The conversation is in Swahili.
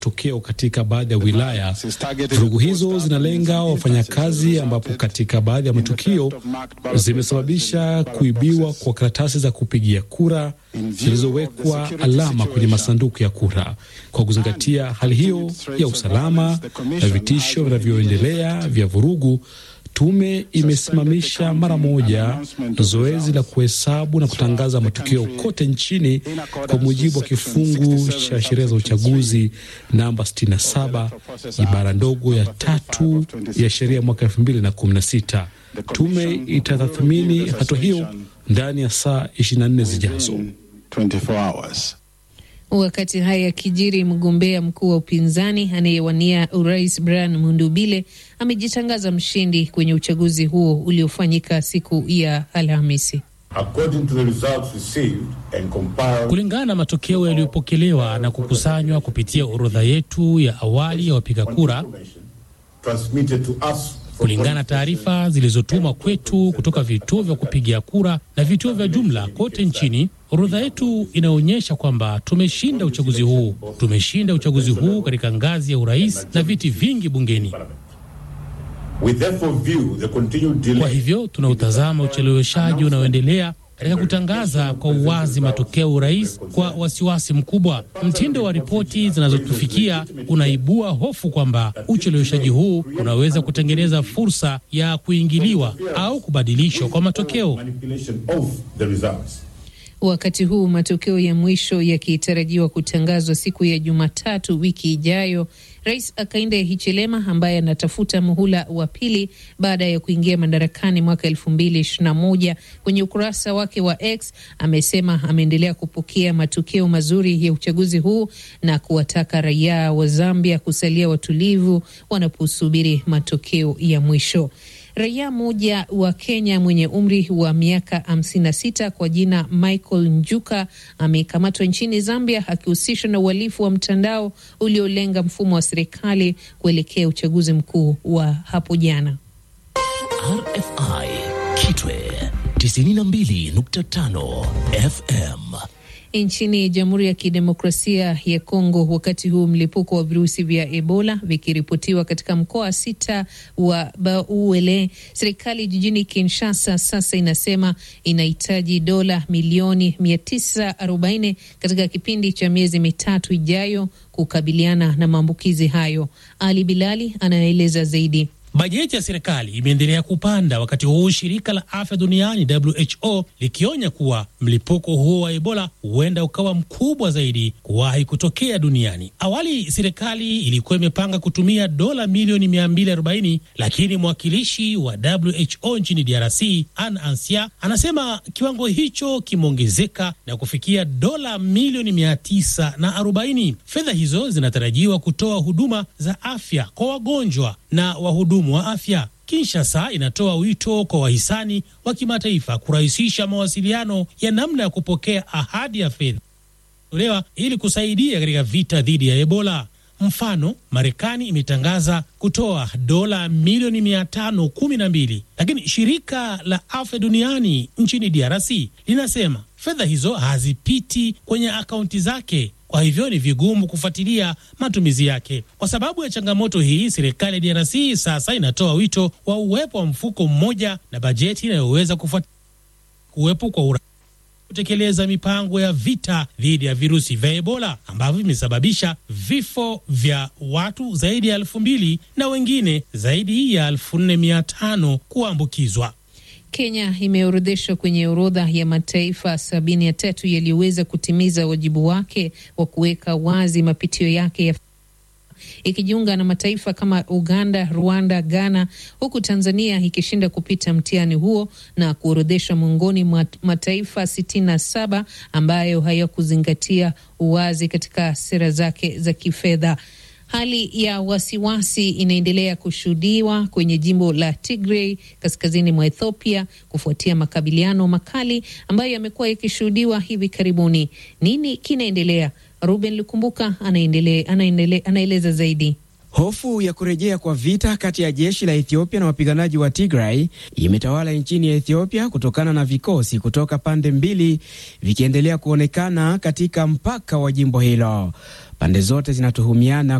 tokeo katika baadhi ya wilaya. Vurugu hizo zinalenga wafanyakazi, ambapo katika baadhi ya matukio zimesababisha kuibiwa kwa karatasi za kupigia kura zilizowekwa alama kwenye masanduku ya kura. Kwa kuzingatia hali hiyo ya usalama na vitisho vinavyoendelea vya vurugu, tume imesimamisha mara moja zoezi la kuhesabu na kutangaza matokeo kote nchini kwa mujibu wa kifungu cha sheria za uchaguzi namba 67 ibara ndogo ya tatu ya sheria mwaka 2016. Tume itatathmini hatua hiyo ndani ya saa 24 zijazo. Wakati haya yakijiri, mgombea mkuu wa upinzani anayewania urais Brian Mundubile amejitangaza mshindi kwenye uchaguzi huo uliofanyika siku ya Alhamisi. Kulingana na matokeo yaliyopokelewa na kukusanywa kupitia orodha yetu ya awali ya wapiga kura, kulingana na taarifa zilizotumwa kwetu kutoka vituo vya kupigia kura na vituo vya jumla kote nchini, orodha yetu inaonyesha kwamba tumeshinda uchaguzi huu. Tumeshinda uchaguzi huu katika ngazi ya urais na viti vingi bungeni. Kwa hivyo tunautazama ucheleweshaji unaoendelea katika kutangaza kwa uwazi matokeo ya urais kwa wasiwasi mkubwa. Mtindo wa ripoti zinazotufikia unaibua hofu kwamba ucheleweshaji huu unaweza kutengeneza fursa ya kuingiliwa au kubadilishwa kwa matokeo. Wakati huu matokeo ya mwisho yakitarajiwa kutangazwa siku ya Jumatatu wiki ijayo, Rais Hakainde Hichilema ambaye anatafuta muhula wa pili baada ya kuingia madarakani mwaka elfu mbili ishirini na moja kwenye ukurasa wake wa X amesema ameendelea kupokea matokeo mazuri ya uchaguzi huu na kuwataka raia wa Zambia kusalia watulivu wanaposubiri matokeo ya mwisho. Raia mmoja wa Kenya mwenye umri wa miaka 56 kwa jina Michael Njuka amekamatwa nchini Zambia akihusishwa na uhalifu wa mtandao uliolenga mfumo wa serikali kuelekea uchaguzi mkuu wa hapo jana. RFI Kitwe 92.5 FM. Nchini Jamhuri ya Kidemokrasia ya Kongo, wakati huu mlipuko wa virusi vya Ebola vikiripotiwa katika mkoa sita wa Bauele, serikali jijini Kinshasa sasa inasema inahitaji dola milioni 940 katika kipindi cha miezi mitatu ijayo kukabiliana na maambukizi hayo. Ali Bilali anaeleza zaidi. Bajeti ya serikali imeendelea kupanda wakati huu shirika la afya duniani WHO likionya kuwa mlipuko huo wa Ebola huenda ukawa mkubwa zaidi kuwahi kutokea duniani. Awali serikali ilikuwa imepanga kutumia dola milioni 240, lakini mwakilishi wa WHO nchini DRC Anne Ansia anasema kiwango hicho kimeongezeka na kufikia dola milioni 940. Fedha hizo zinatarajiwa kutoa huduma za afya kwa wagonjwa na wahudumu wa afya. Kinshasa inatoa wito kwa wahisani wa kimataifa kurahisisha mawasiliano ya namna ya kupokea ahadi ya fedha tolewa ili kusaidia katika vita dhidi ya Ebola. Mfano, Marekani imetangaza kutoa dola milioni mia tano kumi na mbili, lakini shirika la afya duniani nchini DRC linasema fedha hizo hazipiti kwenye akaunti zake kwa hivyo ni vigumu kufuatilia matumizi yake. Kwa sababu ya changamoto hii, serikali ya DRC sasa inatoa wito wa uwepo wa mfuko mmoja na bajeti inayoweza kufuatilia kuwepo kwa ura kutekeleza mipango ya vita dhidi ya virusi vya Ebola ambavyo vimesababisha vifo vya watu zaidi ya elfu mbili na wengine zaidi ya elfu nne mia tano kuambukizwa. Kenya imeorodheshwa kwenye orodha ya mataifa sabini na tatu yaliyoweza kutimiza wajibu wake wa kuweka wazi mapitio yake ya ikijiunga na mataifa kama Uganda, Rwanda, Ghana, huku Tanzania ikishinda kupita mtihani huo na kuorodheshwa miongoni mwa mataifa sitini na saba ambayo hayakuzingatia uwazi katika sera zake za kifedha. Hali ya wasiwasi inaendelea kushuhudiwa kwenye jimbo la Tigray kaskazini mwa Ethiopia kufuatia makabiliano makali ambayo yamekuwa yakishuhudiwa hivi karibuni. Nini kinaendelea? Ruben Lukumbuka anaendelea, anaendelea, anaeleza zaidi. Hofu ya kurejea kwa vita kati ya jeshi la Ethiopia na wapiganaji wa Tigray imetawala nchini ya Ethiopia kutokana na vikosi kutoka pande mbili vikiendelea kuonekana katika mpaka wa jimbo hilo. Pande zote zinatuhumiana